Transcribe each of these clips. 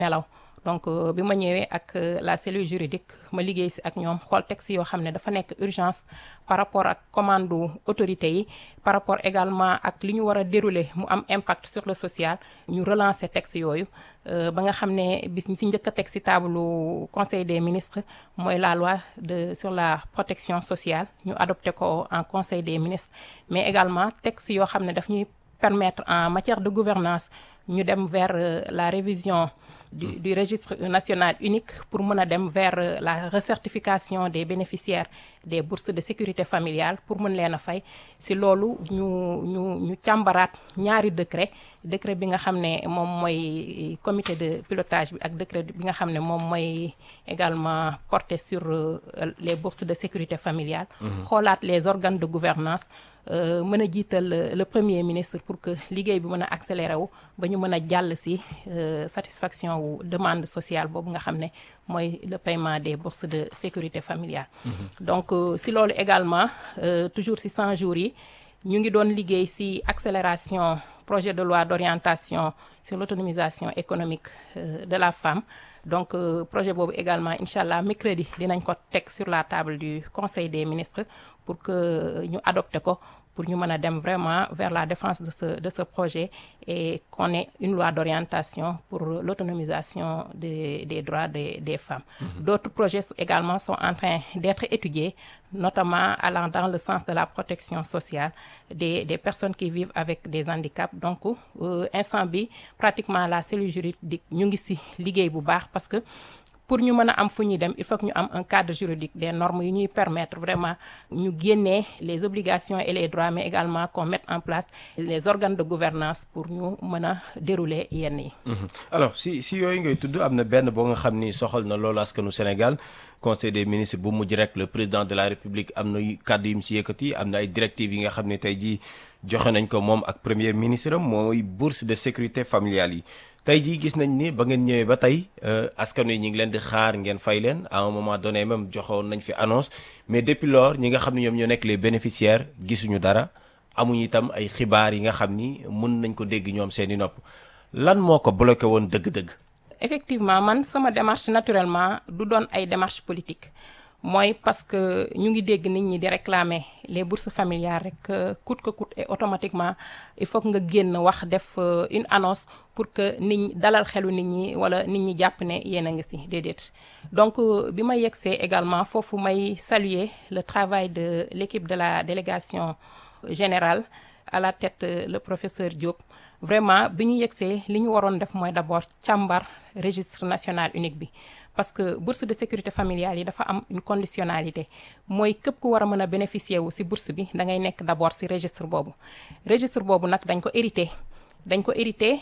nelaw donc bi ma ñëwee ak la cellule juridique ma liggéey si ak ñoom xool texte yoo xam ne dafa nekk urgence par rapport ak commande autorité yi par rapport également ak li ñu war a dérouler mu am impact sur le social ñu relancer texte yooyu ba nga xam ne bis ñi si njëkk a teg si taabalu conseil des ministres mooy la loi de sur la protection sociale ñu adopté ko en conseil des ministres mais également texte yoo xam ne daf ñuy permettre en matière de gouvernance ñu dem vers la révision du, du registre national unique pour mën a dem vers la recertification des bénéficiaires des bourses de sécurité familiale pour mën leen a fay si loolu ñu ñu ñu càmbaraat ñaari décret décret bi nga xam ne moom mooy comité de pilotage bi ak décret bi nga xam ne moom mooy également porté sur les bourses de sécurité familiale xoolaat les organes de gouvernance mën a jiital le premier ministre pour que liggéey bi mën a accéléré wu ba ñu mën a jàll si satisfaction wu demande sociale boobu nga xam ne mooy le paiement des bourses de sécurité familiale donc si loolu également toujours si 100 jours yi ñu ngi doon liggéey si accélération projet de loi d'orientation sur l'autonomisation économique de la femme donc projet boobu également incha allah mercredi dinañ ko teg sur la table du conseil des ministres pour que ñu adopté ko pour ñu mën a dem vraiment vers la défense de ce de ce projet et qu'on ait une loi d'orientation pour l'autonomisation des des droits des des femmes. Mmh. D'autres projets également sont en train d'être étudiés, notamment allant dans le sens de la protection sociale des des personnes qui vivent avec des handicaps. Donc euh, instant bi pratiquement la cellule juridique ñu ngi ci liggéey bu baax parce que pour ñu mën a am fu ñuy dem il faut que ñu am un cadre juridique des normes yu ñuy permettre vraiment ñu génnee les obligations et les droits mais également qu'on mette en place les organes de gouvernance pour ñu mën a dérouler yenn yi. alors si si yooyu ngay tudd am na benn boo nga xam ni soxal na loolu askanu Sénégal conseil des ministres bu mujj rek le président de la république am na kàddu yu mu si yëkkati am na ay directives yi nga xam ne tey jii joxe nañ ko moom ak premier ministre am mooy bourse de sécurité familiale yi. tey jii gis nañ ni ba ngeen ñëwee ba tey askan wi ñu ngi leen di xaar ngeen fay leen à un moment donné même joxoon nañ fi annonce mais depuis lors ñi nga xam ne ñoom ñoo nekk les bénéficiaires gisuñu dara amuñu itam ay xibaar yi nga xam ni mën nañ ko dégg ñoom seeni nopp lan moo ko bloqué woon dëgg-dëgg. effectivement man sama démarche naturellement du doon ay démarche politique mooy parce que ñu ngi dégg nit ñi di réclamer les bourses familiales rek coûte que coûte et automatiquement il faut que nga génn wax def une annonce pour que nit ñi dalal xelu nit ñi wala nit ñi jàpp ne yéen a ngi ci déedéet donc bi ma yegsee également foofu may saluer le travail de l'équipe de la délégation générale à la tête le professeur Diop vraiment bi ñu yegsee li ñu waroon def mooy d'abord càmbar registre national unique bi parce que bourse de sécurité familiale yi dafa am une conditionnalité mooy képp ku war a mën a bénéficier wu ci bourse bi da ngay nekk d'abord ci registre boobu registre boobu nag dañ ko hérité dañ ko hérité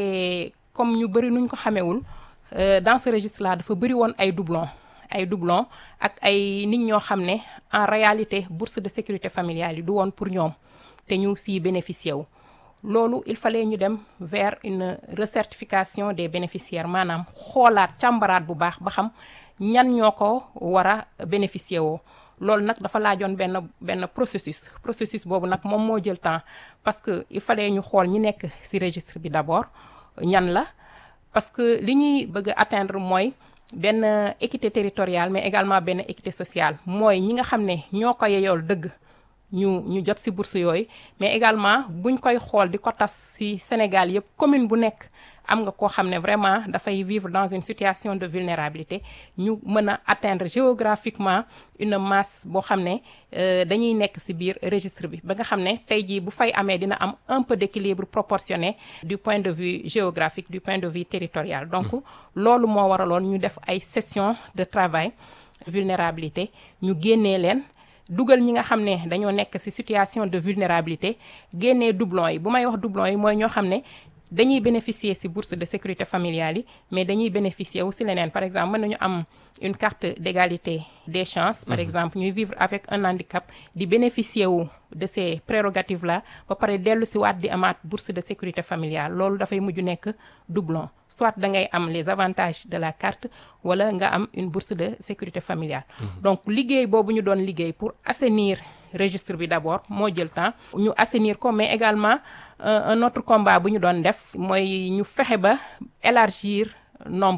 te comme ñu bari nuñ ko xamewul dans ce registre là dafa bari woon ay doublons ay doublons ak ay nit ñoo xam ne en réalité bourse de sécurité familiale yi du woon pour ñoom te ñu siy bénéficier wu loolu il fallait ñu dem vers une recertification des bénéficiaires maanaam xoolaat càmbaraat bu baax ba xam ñan ñoo ko war a bénéficier woo loolu nag dafa laajoon benn benn processus processus boobu nag moom moo jël temps parce que il fallait ñu xool ñi nekk ci registre bi d'abord ñan la parce que li ñuy bëgg a atteindre mooy benn équité territoriale mais également benn équité sociale mooy ñi nga xam ne ñoo ko yeyool dëgg ñu ñu jot ci bourse yooyu mais également buñ koy xool di ko tas ci Sénégal yépp commune bu nekk am nga koo xam ne vraiment dafay vivre dans une situation de vulnérabilité ñu mën a atteindre géographiquement une masse boo xam ne dañuy nekk ci biir registre bi ba nga xam ne tey jii bu fay amee dina am un peu d'équilibre proportionné du point de vue géographique du point de vue territorial donc loolu moo waraloon ñu def ay sessions de travail vulnérabilité ñu génnee leen dugal ñi nga xam ne dañoo nekk ci situation de vulnérabilité génnee doublons yi bu may wax doublons yi mooy ñoo xam ne dañuy bénéficier ci bourse de sécurité familiale yi mais dañuy bénéficier wu ci leneen par exemple mën nañu am une carte d'égalité des chances par exemple ñuy vivre avec un handicap di bénéficier wu de ces prérogatives là ba pare dellu ci waat di amaat bourse de sécurité familiale loolu dafay mujj nekk doublon soit da ngay am les avantages de la carte wala nga am une bourse de sécurité familiale donc liggéey boobu ñu doon liggéey pour assainir registre bi d'abord moo jël temps ñu assainir ko mais également un autre combat bu ñu doon def mooy ñu fexe ba élargir nombre